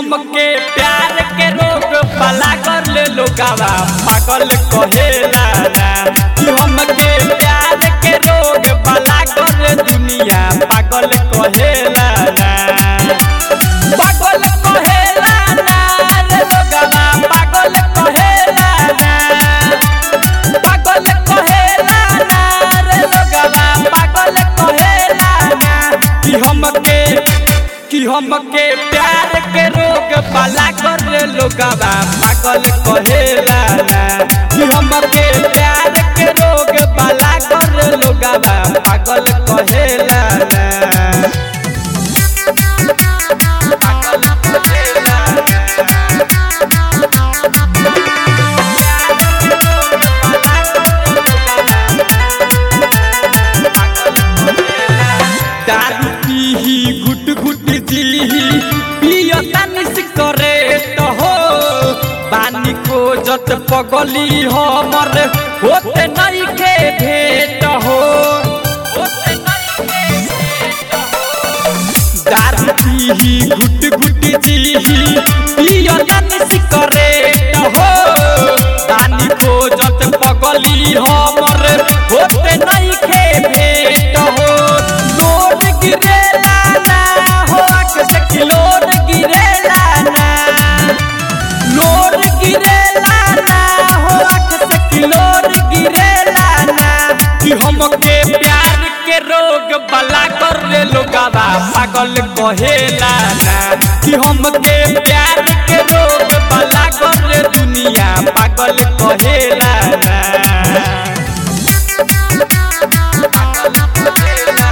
हमके प्यार के रोग भला कर ले लोगावा पागल कहेला ना कि हमके प्यार के रोग भला कर ले दुनिया पागल कहेला ना पागल कहेला ना रे लोगावा पागल कहेला ना पागल कहेला ना रे लोगावा पागल कहेला ना कि हमके कि हमके प्यार के रोग भला कर ले लोगावा पागल कहेला ना कि हमके प्यार के रोग भला कर ले लोगावा पागल कहेला ना पागल कहेला दारू पीही गुट गुट जीही पियता निस करे तो हो पानी खोजत पगली हमर होते नहीं के भेट हो होते नहीं के भेट हो। दारू पीही गुट गुट जीही पियता निस करे तो हो पानी खोजत पगली हमर होते नहीं के भेट हो लोड गिरेला ना हो आँख से किलोड गिरेला ना लोड गिरेला ना हो आँख से किलोड गिरेला ना कि हमके प्यार के रोग भला कर ले लोगावा पागल कहेला ना कि हमके प्यार के रोग भला कर ले दुनिया पागल कहेला ना पागल कहेला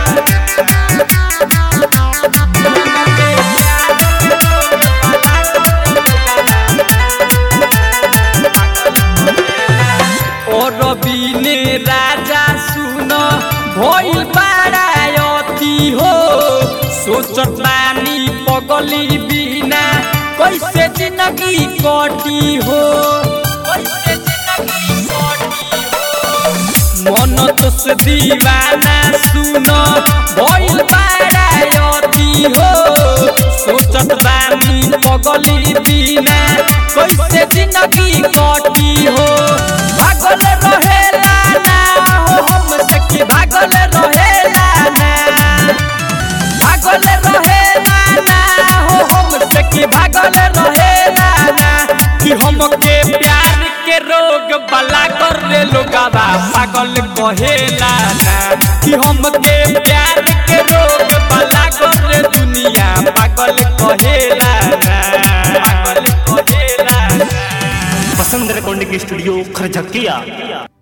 और बीने राजा सुन भइल बारायती हो सोचत बानी पगली बिना कैसे जिंदगी कटी हो कैसे जिंदगी कटी हो मन तोस दीवाना सुन भइल बारायती हो सोचत बानी पगली बिना कैसे जिंदगी कटी हो भागल रहेला ना हो हमसे कि भागल रहेला ना भागल रहेला ना हो हमसे कि भागल रहेला ना कि हमके प्यार के रोग भला कर ले लोगावा पागल कहेला ना कि हमके प्यार के रोग भला कर ले दुनिया पागल कहेला ना पागल कहेला ना वसंत रेकॉर्डिंग स्टूडियो खरझकिया